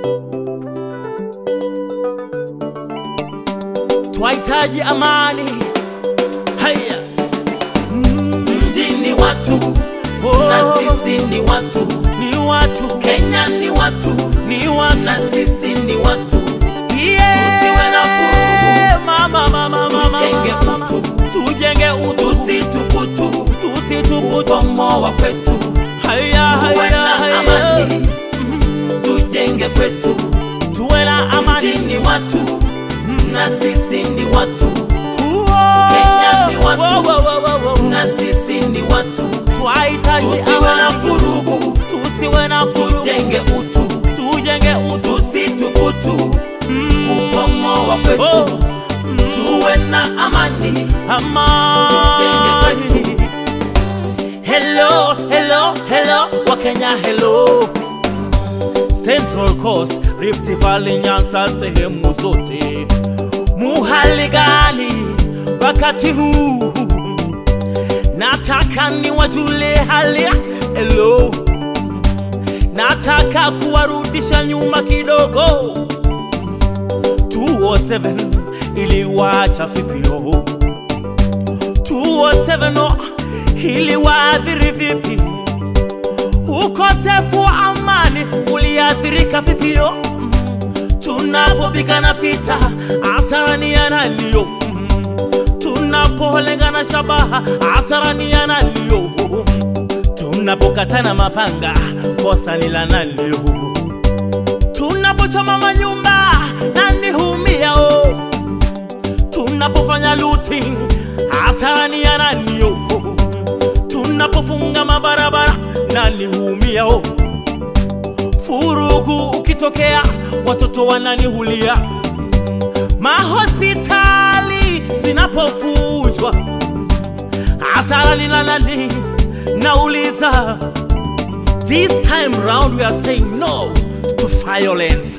twahitaji amani. Haya, Mji ni watu Oh. na sisi ni watu, ni watu, Kenya ni watu ni watu, na sisi ni watu. yeah. Tusiwe na vurugu. Mama, mama, mama, Tujenge mama. utu. tujenge utu, Tusituputu tusituputu. ubomoa kwetu, Haya, tuwe haya, na haya, amani, tujenge kwetu. tuwe na Mji amani. ni watu na sisi ni watu, Uo. Kenya ni watu. Wo, wo, wo, wo, wo. na sisi ni watu. Twahitaji Tusiwe na amani, vurugu, tusiwe na furugu, tujenge utu, tujenge utu. tusituputu Mm. ubomoa Oh. kwetu, tuwe na amani. amani. Hello, hello, hello, Wakenya hello. Central Coast, Rift Valley, Nyanza, sehemu zote. Muhali gani wakati huu? Nataka niwajule hali ya hello. Nataka kuwarudisha nyuma kidogo 207 iliwacha vipio 207 oh, iliwaathiri vipi? Ukosefu wa amani uliathirika vipio? Mm. Tunapopigana vita hasara ni ya naniyo? Tunapolengana shabaha hasara ni ya naniyo? Tunapokatana mapanga kosa ni la naniyo? tunapochoma manyumba nani humiao? Tunapofanya looting hasani ya nanio? Tunapofunga mabarabara nani humiao? Furugu ukitokea watoto wanani hulia? Mahospitali zinapofujwa hasara ni la nani? Nauliza. This time round, we are saying no to violence.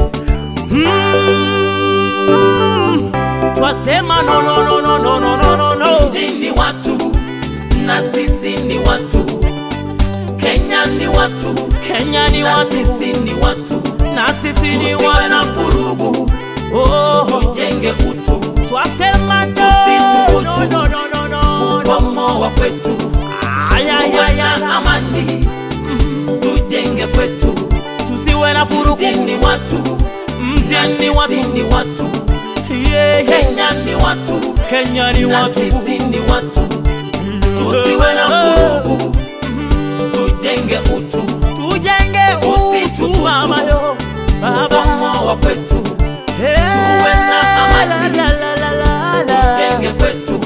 Mm. Twasema no, no, no, no, no, no, no, no, no. Mji ni watu na sisi ni watu, Kenya ni watu Kenya ni na watu sisi ni watu. na sisi ni Tusiwe na watu. vurugu, Oh, tujenge utu, twasema no, Tusituputu. no, no, no, no, no, no. ubomoa kwetu, Ay, ay, tuwe ay, na ay. amani, tujenge kwetu. Tusiwe na furugu, Mji ni watu na mjini sisi watu. ni watu, Yeah, yeah. Kenya ni watu Kenya ni na watu. sisi ni watu. Tusiwe na vurugu, tujenge utu, tujenge utu Usituputu. mama yo baba ubomoa kwetu, Hey, tuwe na amani. la, la, la, la, la. tujenge kwetu.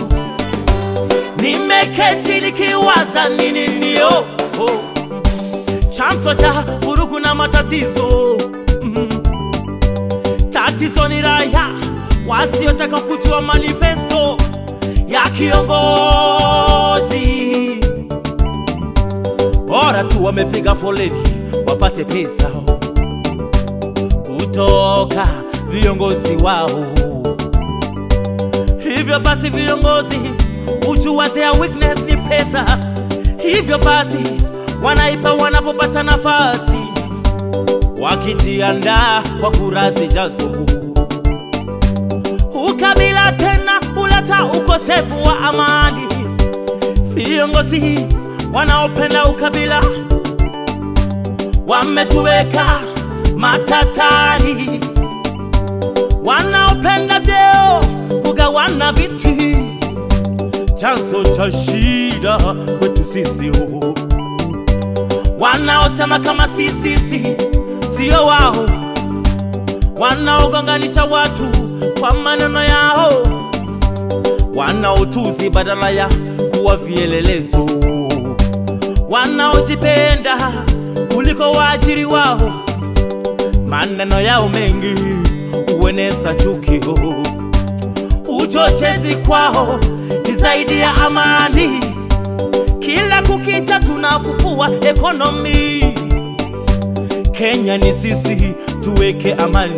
nimeketi nikiwaza nini nio oh. chanzo cha vurugu na matatizo mm. tatizo ni raya wasiotaka kujua manifesto ya kiongozi bora tu wamepiga foleni wapate pesa kutoka viongozi wao hivyo basi viongozi hujua their weakness ni pesa hivyo basi wanaipa wanapopata nafasi wakijiandaa kwa kura zijazo ukabila tena huleta ukosefu wa amani viongozi wanaopenda ukabila wametuweka matatani wanaopenda vyeo kugawana viti chanzo cha shida kwetu sisi ho wanaosema kama sisi si sio wao wanaogonganisha watu kwa maneno yao wanaotuzi badala ya kuwa vielelezo wanaojipenda kuliko waajiri wao maneno yao mengi hueneza chukio uchochezi kwao ni zaidi ya amani kila kukicha tunafufua ekonomi kenya ni sisi tuweke amani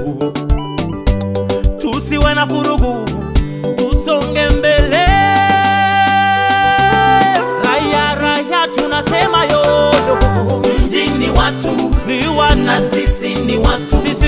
tusiwe na furugu tusonge mbele raya raya tunasema yoyo Mji ni watu ni wana na sisi ni watu, sisi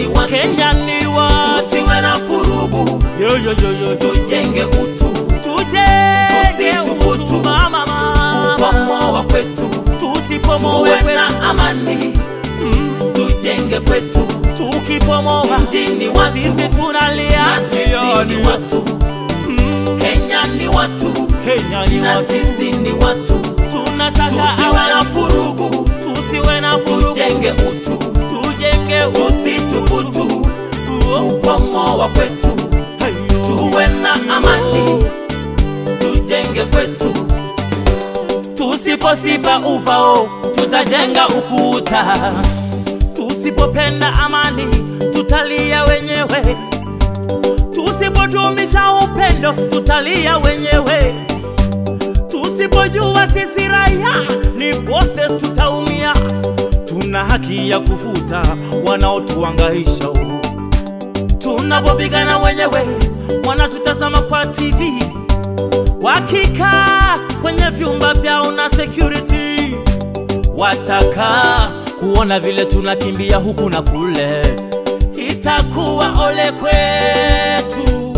ni watu Kenya ni watu tusiwe na furugu yo yo yo yo yo tujenge utu tujenge Tusithubutu utu mama mama upomoa kwetu tusipomoe tuwe kwetu na amani Mm, tujenge kwetu tukipomoa mjini watu sisi tunalia na sisi sioni ni watu Mm, Kenya ni watu Kenya ni na watu sisi ni watu tunataka tusiwe na amani furugu tusiwe na furugu tujenge utu tujenge utu tusithubutu upomoa kwetu Hayo. tuwe na amani tujenge kwetu tusiposipa ufao tutajenga ukuta tusipopenda amani tutalia wenyewe tusipodumisha upendo tutalia wenyewe tusipojua sisi raia ni bosses tutaumia tuna haki ya kufuta wanaotuangaisha tunapopigana wenyewe wanatutazama kwa tv wakikaa kwenye vyumba vyao na security watakaa kuona vile tunakimbia huku na kule itakuwa ole kwetu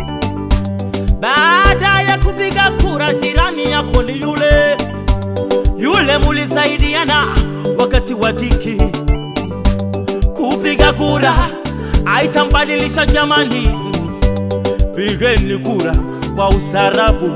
baada ya kupiga kura jirani yako ni yule yule mulisaidiana wakati wa diki kupiga kura aitambadilisha jamani pigeni kura kwa ustarabu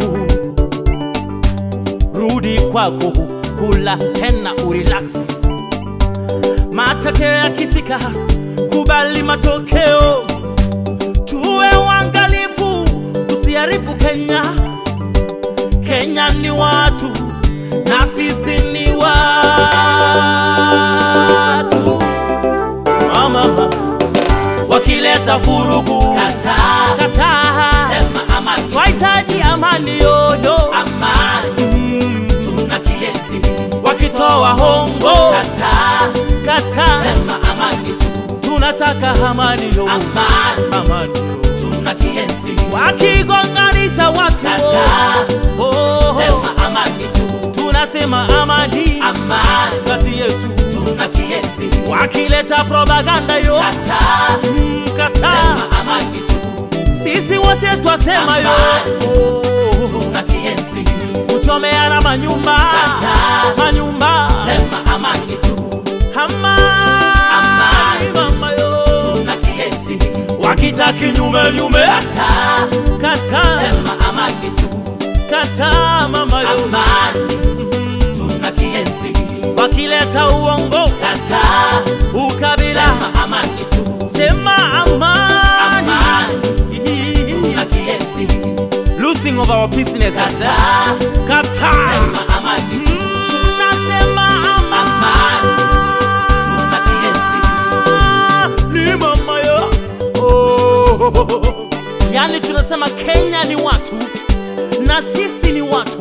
rudi kwako kula tena urelax matokeo yakifika kubali matokeo tuwe uangalifu usiharibu kenya kenya ni watu na sisi ni watu mama wakileta furugu Kataa. kataa sema amani twahitaji amani yoyo amani Mm, tuna kienzi wakitoa hongo kataa kata sema amani tu tunataka amani yo amani amani yo. tuna kienzi wakigonganisha watu Kataa. oh, oh, sema amani tu tunasema amani amani kati yetu tuna kienzi wakileta propaganda yo kataa Mm, kata sema amani tu sisi wote twasema yo Amani. Oh, tuna kienzi kuchomeana manyumba Kataa. manyumba sema amani tu amani Amani. mama yo tuna kienzi wakita kinyume nyume kataa kata sema amani tu kata mama yo amani tuna kienzi wakileta uongo kataa ukabila sema amani tu sema amani amani tuna kienzi losing of our business kataa kata sema amani tu Mm, nasema Amani. tuna kienzi amani ni mama yo oh. yani tunasema kenya ni watu na sisi ni watu